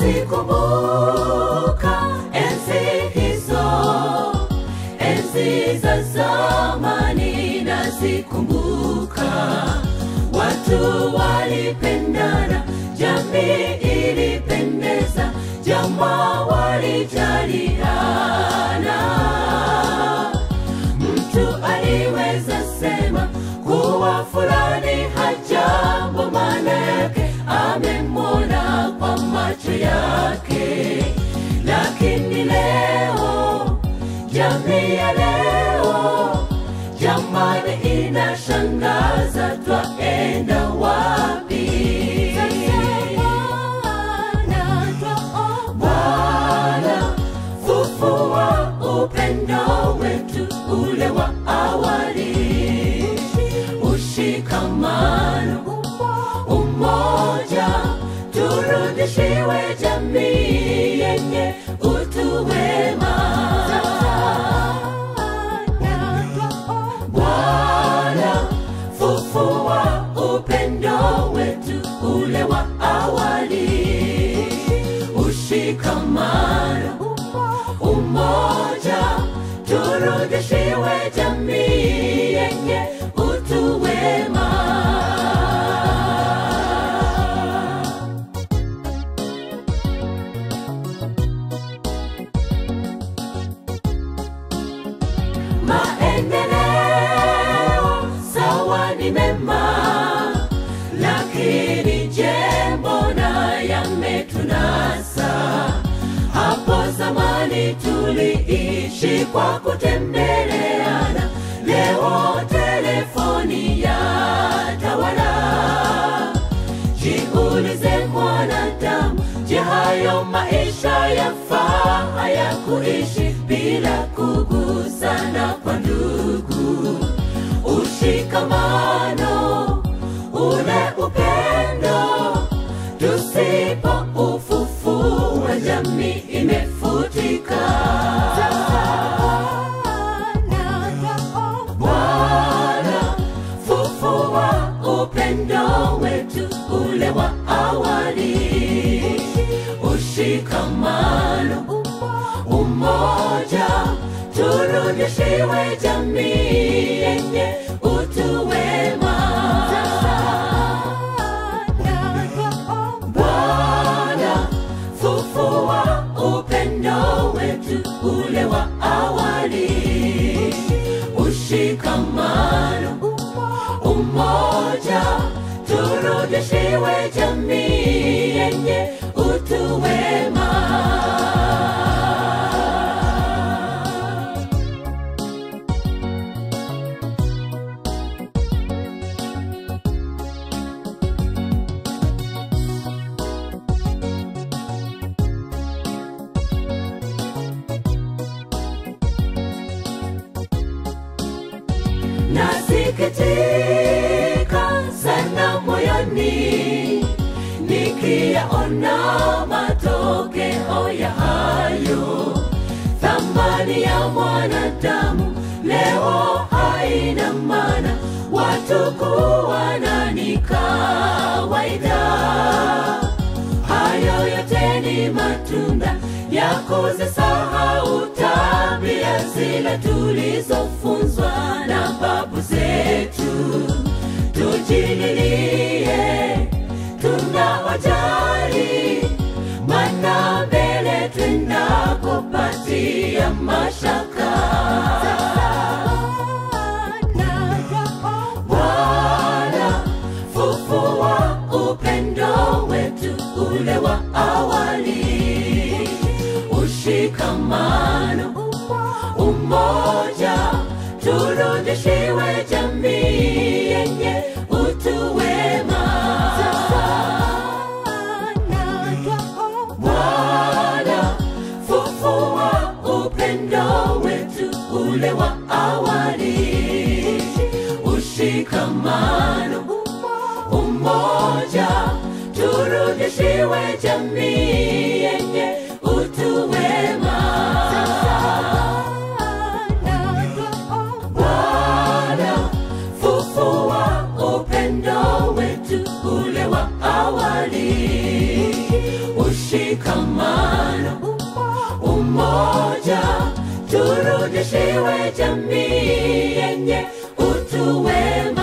nazikumbuka enzi hizo, enzi za zamani nazikumbuka. Watu walipendana, jamii ilipendeza, jamaa walijaliana. Mtu aliweza sema kuwa fulani hajambo, maana yake amemwona kwa macho yake. Lakini leo, jamii ya leo, jamani, inashangaza, twaenda wapi? Bwana, fufua upendo wetu ule wa awali, ushikamano, umoja, turudishiwe jamii yenye utu wema. Bwana, fufua upendo wetu ule wa awali, ushikamano, umoja, turudishiwe jamii yenye utu wema. Maendeleo sawa ni mema, lakini je, mbona yametunasa? Hapo zamani tuliishi kwa kutembeleana, leo telefoni ya tawala. Jiulize mwanadamu, je, hayo maisha yafaa haya kuishi bila kugusana kwa ndugu? Ushikamano, ule upendo, tusipo ufufua jamii imefutika. Bwana, fufua upendo wetu ule wa awali, ushikamano, umoja, turudishiwe jamii yenye utu wema. Bwana, fufua upendo wetu ule wa awali, ushikamano, umoja, turudishiwe jamii yenye utu wema. nasikitika sana moyoni nikiyaona matokeo ya hayo. Thamani ya mwanadamu leo haina maana, watu kuwana ni kawaida. Hayo yote ni matunda ya kuzisahau tabia zile tulizofunzwa na babu zetu. Tujililie tunawajali, mana mbele tunakopatia mashaka. Bwana, fufua upendo wetu ule wa awali, ushikamano, umoja, turudishiwe jamii yenye utu wema. Bwana, fufua upendo wetu ule wa awali, ushikamano, umoja, turudishiwe jamii yenye utu wema. Bwana, fufua upendo wetu ule wa awali, ushika turudishiwe jamii yenye utu wema